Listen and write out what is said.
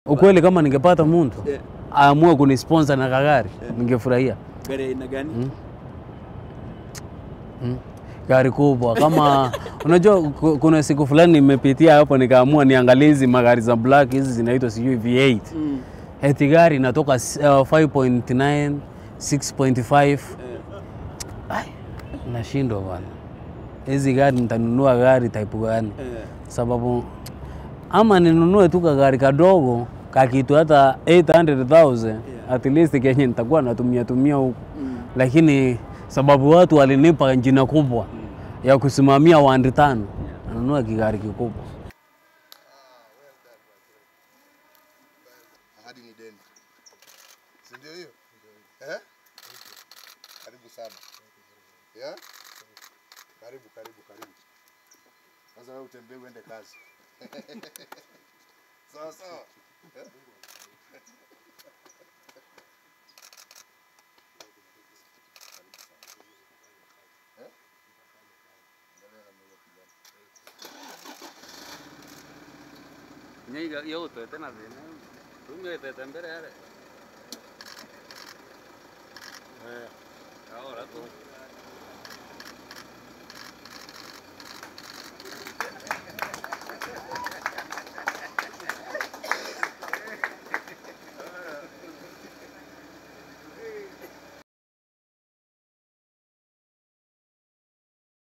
Ukweli kama ningepata mtu Yeah. aamue kunisponsor na kagari ningefurahia. Gari aina gani? Gari kubwa kama unajua, ku- kuna siku fulani nimepitia hapo nikaamua niangalie hizi magari za black hizi zinaitwa sijui V8 Mm. eti gari inatoka s- uh, 5.9 6.5 Ai, nashindwa bwana, hizi gari nitanunua gari type gani? Eh. Sababu ama ninunue tu kagari kadogo kakitu hata 800,000 at least kenye nitakuwa natumia tumia huku Mm. lakini sababu watu walinipa jina kubwa ya kusimamia wandi tano, nanunua kigari kikubwa. Ahadi ni deni, si ndio hiyo eh? Karibu sana yeah? Karibu, karibu, karibu. Sasa wewe utembee uende kazi sawa sawa eh? Eh? Angalia na mwenye kijana. Nyaiga yote tena zina. Tumie tete mbele yale. Eh. Ahora tu.